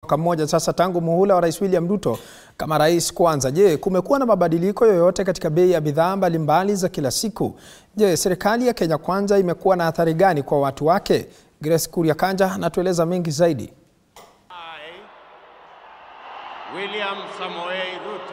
mwaka mmoja sasa tangu muhula wa Rais William Ruto kama rais kwanza. Je, kumekuwa na mabadiliko yoyote katika bei ya bidhaa mbalimbali za kila siku? Je, serikali ya Kenya Kwanza imekuwa na athari gani kwa watu wake? Grace Kuria Kanja anatueleza mengi zaidi. I, William Samoei Ruto.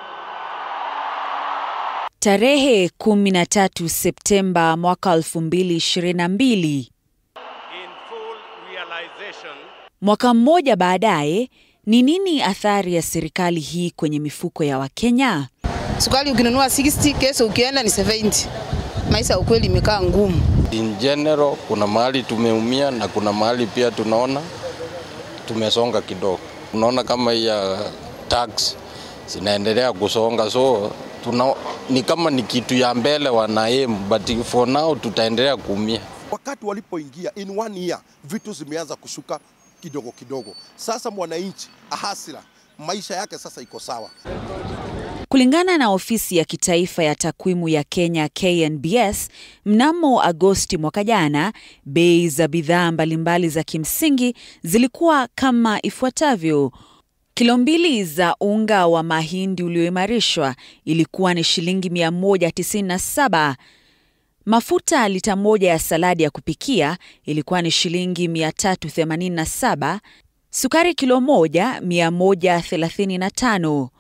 Tarehe 13 Septemba mwaka 2022, In full realization mwaka mmoja baadaye, ni nini athari ya serikali hii kwenye mifuko ya Wakenya? Sukari ukinunua 60 kesho ukienda ni 70. Maisha ya ukweli imekaa ngumu. In general kuna mahali tumeumia na kuna mahali pia tunaona tumesonga kidogo. Unaona kama hii ya tax zinaendelea kusonga, so tuna, ni kama ni kitu ya mbele wana aim, but for now tutaendelea kuumia. Wakati walipoingia in one year, vitu zimeanza kushuka kidogo kidogo. Sasa mwananchi ahasira, maisha yake sasa iko sawa. Kulingana na ofisi ya kitaifa ya takwimu ya Kenya KNBS, mnamo Agosti mwaka jana, bei za bidhaa mbalimbali za kimsingi zilikuwa kama ifuatavyo. Kilo mbili za unga wa mahindi ulioimarishwa ilikuwa ni shilingi 197. Mafuta lita moja ya saladi ya kupikia ilikuwa ni shilingi 387. Sukari kilo moja 135.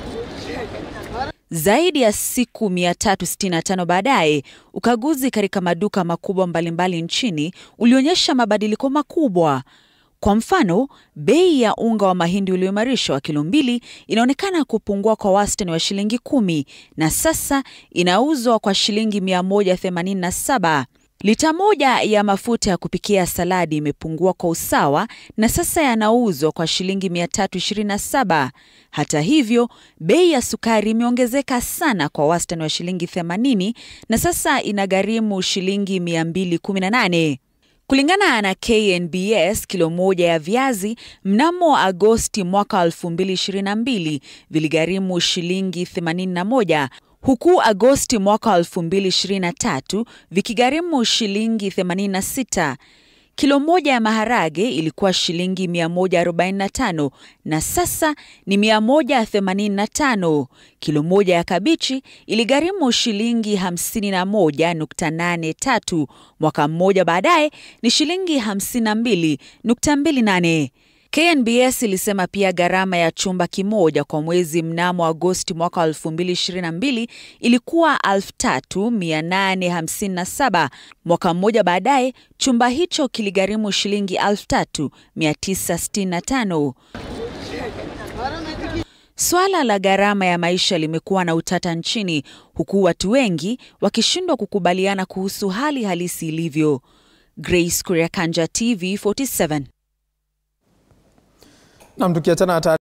Zaidi ya siku 365 baadaye, ukaguzi katika maduka makubwa mbalimbali nchini ulionyesha mabadiliko makubwa. Kwa mfano, bei ya unga wa mahindi ulioimarishwa wa kilo mbili inaonekana kupungua kwa wastani wa shilingi kumi na sasa inauzwa kwa shilingi 187. Lita moja ya mafuta ya kupikia saladi imepungua kwa usawa na sasa yanauzwa kwa shilingi 327. Hata hivyo, bei ya sukari imeongezeka sana kwa wastani wa shilingi 80 na sasa inagharimu shilingi 218. Kulingana na KNBS, kilo moja ya viazi mnamo Agosti mwaka 2022 viligharimu shilingi 81 huku Agosti mwaka 2023 vikigharimu shilingi 86. Kilo moja ya maharage ilikuwa shilingi 145 na sasa ni 185. Kilo moja ya kabichi iligharimu shilingi 51.83. Mwaka mmoja baadaye ni shilingi 52.28. KNBS ilisema pia gharama ya chumba kimoja kwa mwezi mnamo Agosti mwaka 2022 ilikuwa 3857. Mwaka mmoja baadaye chumba hicho kiligharimu shilingi 3965. Swala la gharama ya maisha limekuwa na utata nchini huku watu wengi wakishindwa kukubaliana kuhusu hali halisi ilivyo. Grace Kuria Kanja, TV 47. Nam tukiachana